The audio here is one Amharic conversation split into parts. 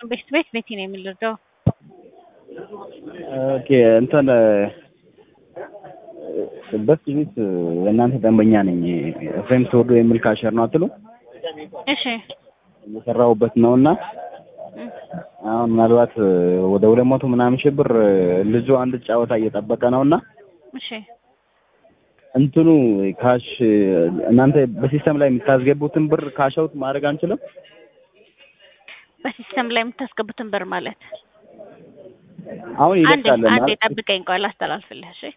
ቤት ቤት ቤቴ ነው የምንረዳው። ኦኬ እንትን በፊት ቤት የእናንተ ደንበኛ ነኝ። ኤፍሬም ተወዶ የሚል ካሸር ነው አትሉ? እሺ እየሰራሁበት ነው እና አሁን ምናልባት ወደ ሁለት መቶ ምናምን ሺህ ብር ልጁ አንድ ጨዋታ እየጠበቀ ነው እና እሺ እንትኑ ካሽ እናንተ በሲስተም ላይ የምታስገቡትን ብር ካሽ አውት ማድረግ አንችልም? በሲስተም ላይ የምታስገቡትን ብር ማለት አሁን አንዴ ይደርሳል አንዴ ማለት ጠብቀኝ፣ ቆይ ላስተላልፍልህ። እሺ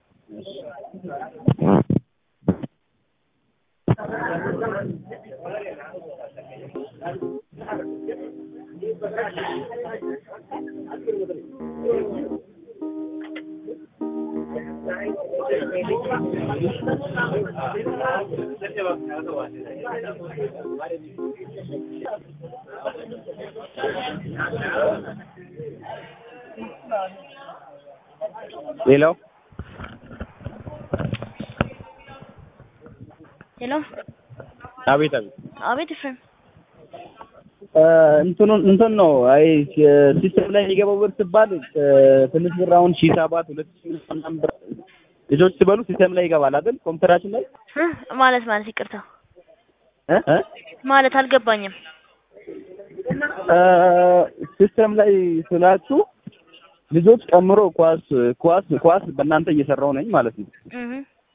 ሌላው ሄሎ፣ አቤት አቤት አቤት ኤፍሬም። እንትኑን እንትን ነው አይ ሲስተም ላይ የሚገባው ብር ሲባል ትንሽ ብር አሁን ሺህ ሰባት ሁለት ሺህ ምናምን ብር ልጆች ሲበሉ ሲስተም ላይ ይገባል አይደል? ኮምፒውተራችን ላይ እ ማለት ማለት ይቅርታ እ እ ማለት አልገባኝም። እ ሲስተም ላይ ስላችሁ ልጆች ጨምሮ ኳስ ኳስ ኳስ በእናንተ እየሰራው ነኝ ማለት ነው። እህ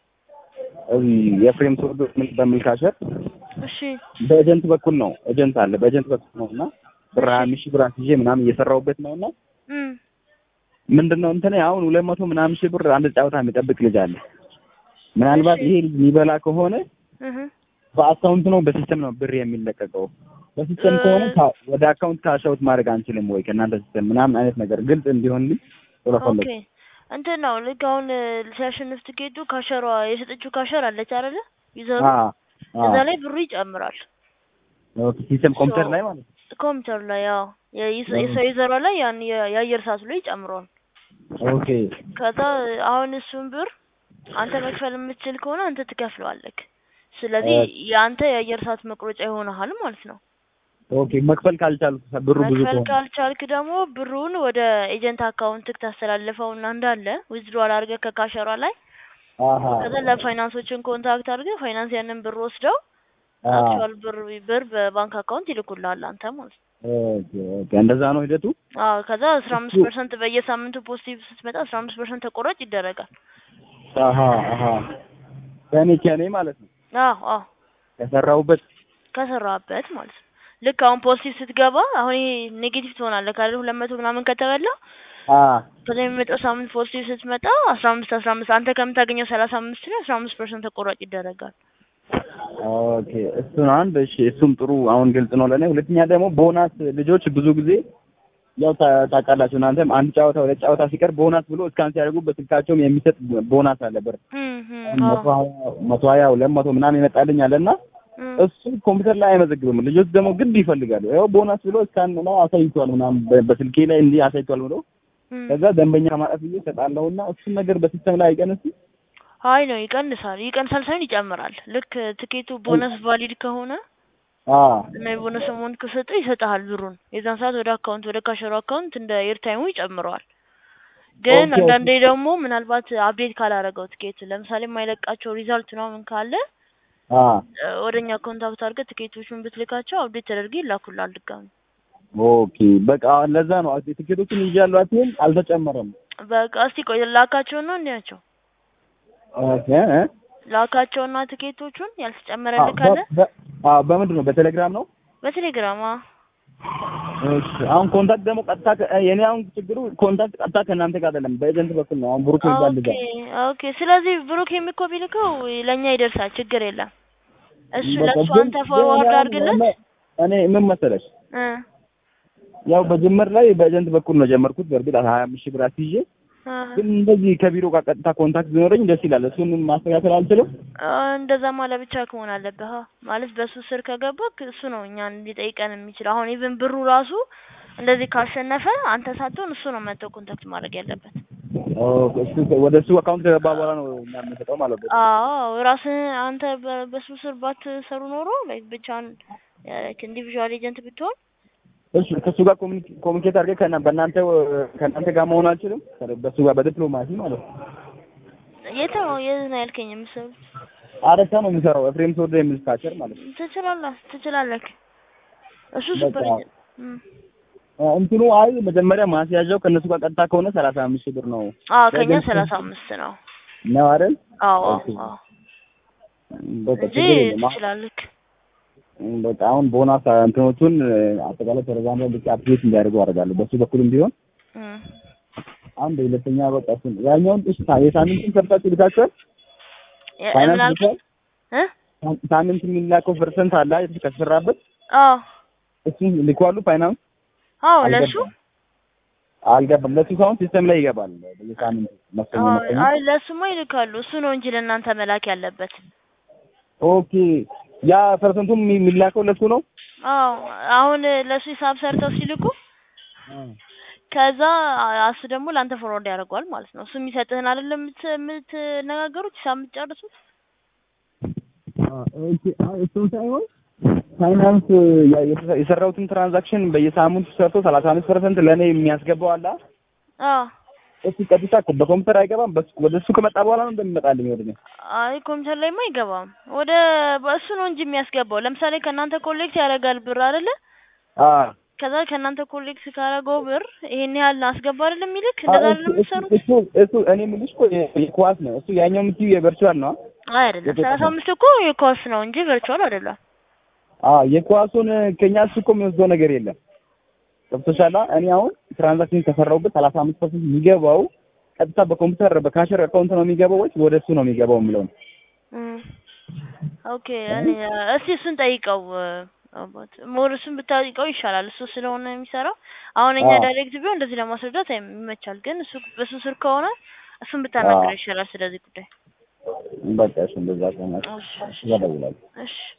እዚህ የፍሬም ተወዶ በሚል ካሸር እሺ በኤጀንት በኩል ነው ኤጀንት አለ በኤጀንት በኩል ነው እና ብር ሀያ አምስት ሺህ ብር አስይዤ ምናምን እየሰራሁበት ነው እና እም ምንድን ነው እንትን አሁን ሁለት መቶ ምናምን ሺህ ብር አንድ ጨዋታ የሚጠብቅ ልጅ አለ። ምናልባት ይሄ ልጅ የሚበላ ከሆነ እህ በአካውንት ነው በሲስተም ነው ብር የሚለቀቀው? በሲስተም ከሆነ ካ- ወደ አካውንት ካሻውት ማድረግ አንችልም ወይ ከእናንተ ሲስተም ምናምን አይነት ነገር ግልጽ እንዲሆንልኝ ስለፈለኩ ኦኬ እንትን ነው ልክ አሁን ሲያሸንፍ ትኬቱ ካሸሯ የሰጠችው ካሸር አለች አይደለ? ይዘሩ አ አ እዛ ላይ ብሩ ይጨምራል። ኦኬ ሲስተም ኮምፒውተር ላይ ማለት ነው። ኮምፒውተር ላይ ያው የይዘ- የሰው ይዘሯ ላይ ያን የ- የአየር ሰዓት ላይ ይጨምረዋል። ኦኬ ከዛ አሁን እሱን ብር አንተ መክፈል የምትችል ከሆነ አንተ ትከፍለዋለህ። ስለዚህ የአንተ የአየር ሰዓት መቁረጫ ይሆናል ማለት ነው። ኦኬ መክፈል ካልቻልኩ ብሩ ብዙ መክፈል ከሆነ ካልቻልክ ደግሞ ብሩን ወደ ኤጀንት አካውንትክ ታስተላልፈውና እንዳለ ዊዝድሮዋል አድርገህ ከካሸሯ ላይ አሃ ከዛ ለፋይናንሶችን ኮንታክት አድርገህ ፋይናንስ ያንን ብር ወስደው አ አክቹዋል ብር ብር በባንክ አካውንት ይልኩልሃል አንተ ማለት ነው። ኦኬ ኦኬ እንደዛ ነው ሂደቱ። አዎ ከዛ አስራ አምስት ፐርሰንት በየሳምንቱ ፖዚቲቭ ስትመጣ አስራ አምስት ፐርሰንት ተቆራጭ ይደረጋል። አሃ አሃ ከኔ ከኔ ማለት ነው አዎ አዎ ከሰራሁበት ከሰራበት ማለት ነው። ልክ አሁን ፖዚቲቭ ስትገባ አሁን ይሄ ኔጌቲቭ ትሆናለህ ካለ ሁለት መቶ ምናምን ከተበላ አ ከዛ የሚመጣው ሳምንት ፖዚቲቭ ስትመጣ አስራ አምስት አስራ አምስት አንተ ከምታገኘው ሰላሳ አምስት ላይ አስራ አምስት ፐርሰንት ተቆራጭ ይደረጋል። ኦኬ እሱን አንድ እሺ፣ እሱም ጥሩ አሁን ግልጽ ነው ለእኔ። ሁለተኛ ደግሞ ቦናስ ልጆች ብዙ ጊዜ ያው ታ- ታውቃላችሁ እናንተም አንድ ጨዋታ ሁለት ጨዋታ ሲቀር ቦናስ ብሎ እስካን ሲያደርጉ በስልካቸውም የሚሰጥ ቦናስ አለ ብር እም እም መቶ አዎ ሀያ መቶ ሀያ ሁለት መቶ ምናምን ይመጣልኝ አለ እና እም እሱ ኮምፒውተር ላይ አይመዘግብም። ልጆች ደግሞ ግድ ይፈልጋሉ። ያው ቦናስ ብሎ እስካን ነው አሳይቷል ምናምን በ- በስልኬ ላይ እንዲህ አሳይቷል ብሎ እም ከዛ ደንበኛ ማጣት ብዬ እሰጣለሁና እሱን ነገር በሲስተም ላይ አይቀንስም። አይ ነው ይቀንሳል። ይቀንሳል ሳይሆን ይጨምራል። ልክ ትኬቱ ቦነስ ቫሊድ ከሆነ አ እና የቦነስ አማውንት ከሰጠ ይሰጥሃል ብሩን። የዛን ሰዓት ወደ አካውንት ወደ ካሸሩ አካውንት እንደ ኤርታይሙ ይጨምረዋል። ግን ኦኬ፣ አንዳንዴ ደግሞ ምናልባት አፕዴት ካላረገው ትኬቱ ለምሳሌ የማይለቃቸው ሪዛልት ምናምን ካለ አ እ፣ ወደኛ ኮንታክት አድርገህ ትኬቶቹን ብትልካቸው አፕዴት ተደርገ ይላኩልሃል ድጋሚ። ኦኬ በቃ ለዛ ነው ትኬቶችን ይዣለሁ አትይም አልተጨመረም። በቃ እስቲ ቆይ ላካቸውና እንያቸው። ኦኬ እ ላካቸውና ትኬቶቹን ያልተጨመረልህ ካለ በ- በ- አዎ በምንድን ነው በቴሌግራም ነው? በቴሌግራም አ እሺ አሁን ኮንታክት ደግሞ ቀጥታ ከ- የኔ አሁን ችግሩ ኮንታክት ቀጥታ ከእናንተ ጋር አይደለም በኤጀንት በኩል ነው። አሁን ብሩክ ይባል ልጅ ኦኬ ኦኬ። ስለዚህ ብሩክ የሚኮ ቢልከው ለእኛ ይደርሳል፣ ችግር የለም። እሱ በቃ ለእሱ ግን- አንተ ግን ፎርዋርድ አሁን አድርግለት። እኔ- እኔ ምን መሰለሽ እ ያው በጅምር ላይ በኤጀንት በኩል ነው ጀመርኩት። በእርግጥ ሀያ አምስት ሺህ ብር አስይዤ እ ግን እንደዚህ ከቢሮ ጋር ቀጥታ ኮንታክት ቢኖረኝ ደስ ይላል። እሱን ማስተካከል አልችልም። አ፣ እንደዛማ ለብቻ ከሆን አለብህ አ። ማለት በሱ ስር ከገባክ እሱ ነው እኛን ሊጠይቀን የሚችል። አሁን ኢቭን ብሩ ራሱ እንደዚህ ካሸነፈ አንተ ሳትሆን እሱ ነው መጥቶ ኮንታክት ማድረግ ያለበት። ኦኬ፣ እሱ ወደ እሱ አካውንት ከገባ በኋላ ነው እኛ የምንሰጠው ማለት ነው። አዎ ራስህ አንተ በ- በሱ ስር ባትሰሩ ኖሮ ላይክ ብቻን ላይክ ኢንዲቪዥዋል ኤጀንት ብትሆን እሺ ከሱ ጋር ኮሚኒኬት አድርገህ ከና በእናንተ ከእናንተ ጋር መሆን አልችልም? በሱ ጋር በዲፕሎማሲ ማለት ነው። የት ነው የት ነው ያልከኝ የምትሰሩት? አረሳ ነው የሚሰራው ኤፍሬም ተወልደ የሚል ስታቸር ማለት ነው። ትችላለህ ትችላለህ። እሱ በቃ ሱፐር እም። እንትኑ አይ መጀመሪያ ማስያዣው ከእነሱ ጋር ቀጥታ ከሆነ ሰላሳ አምስት ሺህ ብር ነው አዎ ከኛ ለገንዘብ- ሰላሳ አምስት ነው። ነው አይደል? አዎ ኦኬ። አዎ በቃ እንጂ ችግር የለም። አሁን- ትችላለህ። በቃ አሁን ቦናስ እንትኖቹን አጠቃላይ ቴሌግራም ላይ ብቻ አፕዴት እንዲያደርጉ አደርጋለሁ። በሱ በኩልም ቢሆን እም። አንድ ሁለተኛ በቃ እሱን ያኛውን እሺ ሳ- የሳምንቱን ሰርታችሁ ልካችኋል? የ- ፋይናንስ ምን አልከኝ? ልካል? እ ሳምንት የሚላከው ፐርሰንት አለ አይደል? ከተሰራበት አዎ እሱን ልኳሉ ፋይናንስ አዎ ለሱ አልገባም አልገባም። ለሱ ሳይሆን ሲስተም ላይ ይገባል በየሳምንቱ መሰለኝ አዎ መሰለኝ። አይ ለሱማ ይልካሉ። እሱ ነው እንጂ ለእናንተ መላክ ያለበት። ኦኬ ያ ፐርሰንቱም የሚ- የሚላከው ለሱ ነው። አዎ አሁን ለሱ ሂሳብ ሰርተው ሲልኩ ከዛ እሱ ደግሞ ለአንተ ፎርዋርድ ያደርገዋል ማለት ነው። እሱ የሚሰጥህን አይደለም የምት- የምትነጋገሩት ሂሳብ የምትጨርሱት። ኦኬ እሱን ሳይሆን ፋይናንስ ያ- የተ- የሰራሁትን ትራንዛክሽን በየሳምንቱ ሰርቶ ሰላሳ አምስት ፐርሰንት ለእኔ የሚያስገባው አለ። አዎ እሱ ቀጥታ በኮምፒውተር አይገባም። በሱ ወደ እሱ ከመጣ በኋላ ነው እንደሚመጣልኝ ወደ እኔ። አይ ኮምፒውተር ላይማ አይገባም። ወደ እሱ ነው እንጂ የሚያስገባው። ለምሳሌ ከእናንተ ኮሌክት ያደርጋል ብር አይደለ? አዎ ከዛ ከእናንተ ኮሌክት ካደረገው ብር ይሄን ያህል አስገባ አይደለም የሚልክ እንደዛ እሱ- አይደለም የምትሰሩት? እሱ እሱ እኔ የምልሽ እኮ የ- የኳስ ነው እሱ ያኛው የምትይው የቨርቹዋል ነው። አይ አይደለም ሰላሳ አምስት እኮ የኮስ ነው እንጂ ቨርቹዋል አይደለም። አዎ የኳሱን ከኛ እሱ እኮ የሚወስደው ነገር የለም። ገብቶሻል? እኔ አሁን ትራንዛክሽን ከሰራሁበት ሰላሳ አምስት ፐርሰንት የሚገባው ቀጥታ በኮምፒውተር በካሸር አካውንት ነው የሚገባው ወይስ ወደ እሱ ነው የሚገባው የሚለው ነው። እም። ኦኬ እኔ እስቲ እሱን ጠይቀው አባት ሞር እሱን ብታጠይቀው ይሻላል። እሱ ስለሆነ የሚሰራው አሁን እኛ አዎ። ዳይሬክት ቢሆን እንደዚህ ለማስረዳት አይም- ይመቻል። ግን እሱ በሱ ስር ከሆነ እሱን ብታናገር አዎ። ይሻላል ስለዚህ ጉዳይ። በቃ እሺ እንደዛ ከሆነ እሺ እሺ እደውላለሁ። እሺ